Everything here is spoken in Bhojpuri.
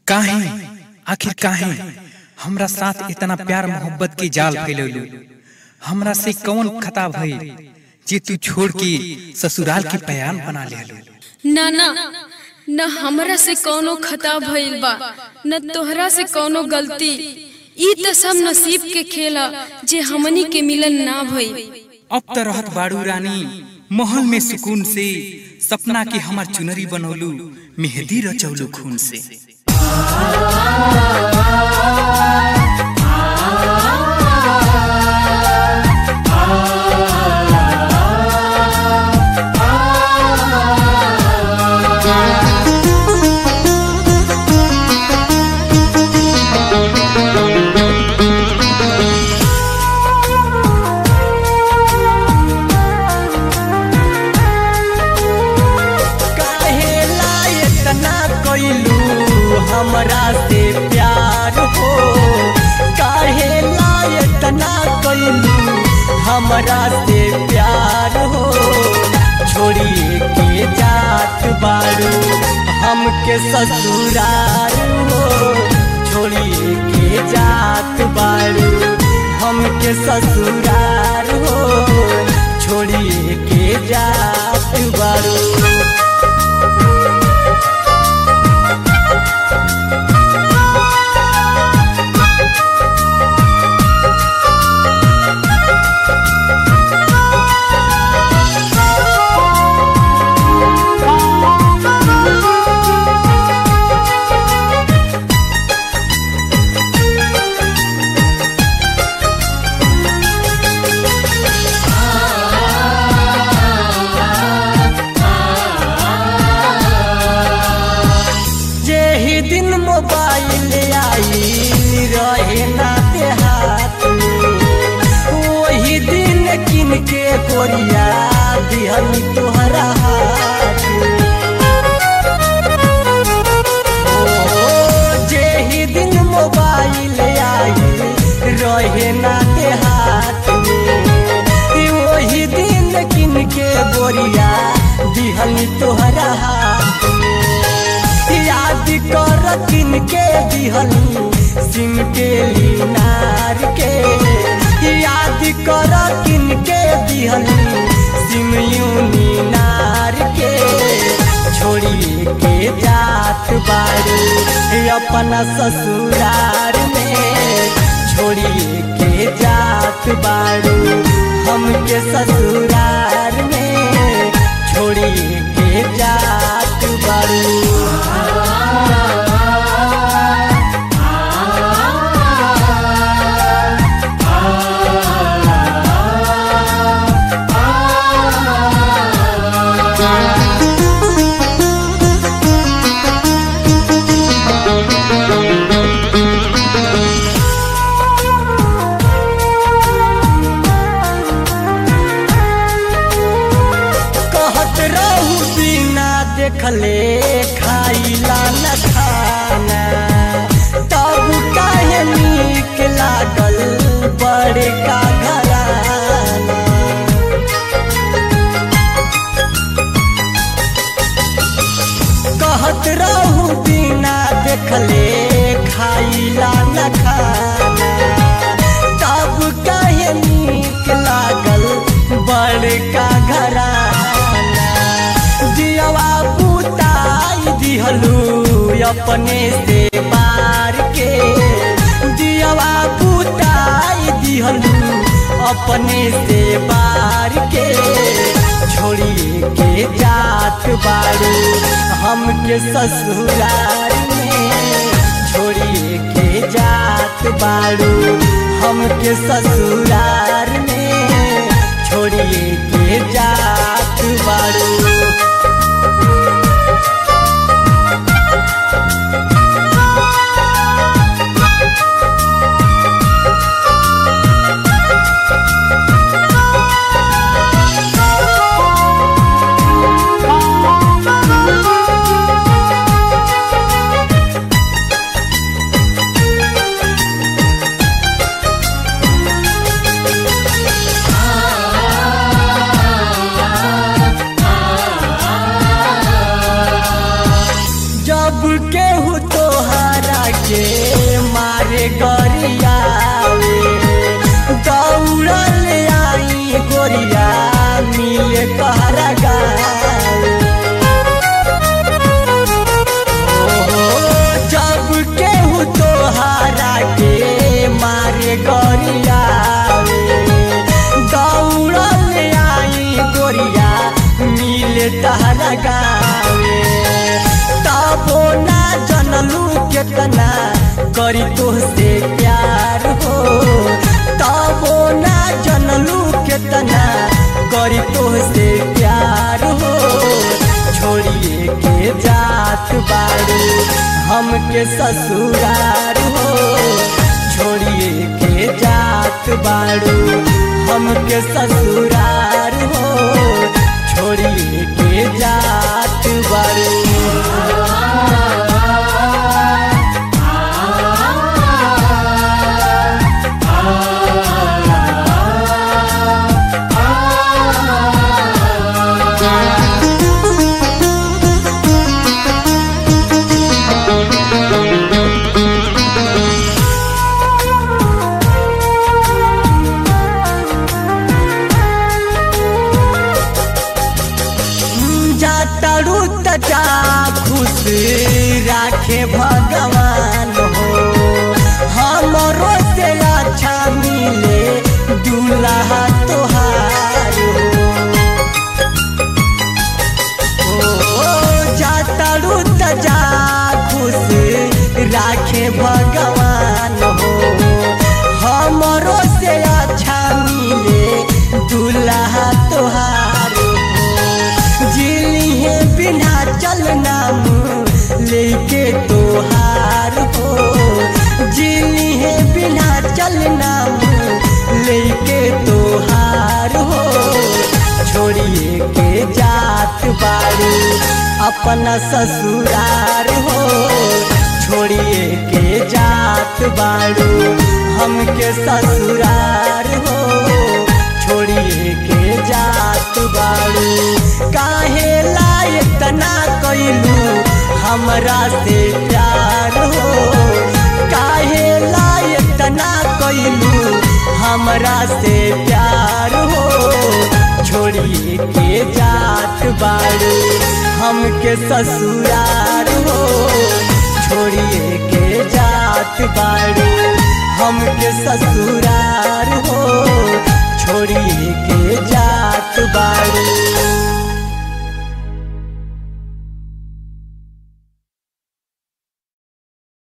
काहे आखिर काहे हमरा साथ इतना प्यार मोहब्बत के जाल फैलौलू हमरा से कौन खता भइल जे तू छोड़ के ससुराल के पयान बना लेलू ना ना न हमरा से कौनो खता भइल बा न तोहरा से कौनो गलती ई त सब नसीब के खेल ह जे हमनी के मिलन ना भइल अब त रहत बाड़ू रानी महल में सुकून से सपना के हमार चुनरी बनौलू मेहंदी रचौलू खून से काहेला इतना कोइलू हमरा से प्यार हो काहेला इतना कोइलू हमरा से प्यार हो छोड़िए के जात बारू हमके ससुरार हो छोड़िए के जात बारू हमके ससुरार हो छोड़िए के जात बारू जेही दिन मोबाइल आई रहे ना देहात वही दिन किन के कोरिया दिहन तोहरा हाथ ओ, जेही दिन मोबाइल आई रहे ना देहात वही दिन किन के बोरिया दिहन तोहरा हाथ याद कर किन के दिहनी सिम के लीनार के याद कर किन के दिहनी सिम यूनी नार के छोड़िए के जात बारू अपना ससुरार में छोड़िए के जात बारू हमके ससुरार में छोड़िए के जात बारू कहत रहू बिना देखले खाइला न खाना तब काहे नीक लागल बड़का घराना कहत रहू बिना देखले खाइला न खाना तब काहे नीक लागल बड़का घराना दियवा पुताई दिहलू अपने से बार के दियवा पुताई दिहलू अपने से बार के छोड़िए के जात बारू हमके ससुरार में छोड़िए के जात बारू हमके ससुरार में छोड़िए के जात बारू गरियावे दौड़ल आई गोरिया मिले तहरा गावे जब केहू तोहारा के मारे गरियावे दौड़ल आई गोरिया मिले तहरा गावे तबो ना जनलू केतना करी तोहसे प्यार हो तबो ना जनलू केतना करी तोहसे प्यार हो छोड़िए के जात बारू हमके ससुरार हो छोड़िए के जात बारू हमके ससुरार हो छोड़िए के जात बारू जातरू तजा खुश राखे भगवान हो हमरो से अच्छा मिले दूल्हा तोहार हो ओ जातरू तजा खुश राखे भगवान हो हमरो से अच्छा मिले दूल्हा तोहार हो जिली है बिना चल नाम लेके तोहार हो जिली है बिना चल नाम लेके तोहार हो छोड़िए के जात बारू अपना ससुरार हो छोड़िए के जात बारू हमके ससुरार हो छोड़िए के जात बारू काहे लायक तना कैलू हमरा से प्यार हो काहे लायक तना कैलू हमरा से प्यार हो छोड़िए के जात बारू हमके ससुरार हो छोड़िए के जात बारू हमके ससुरार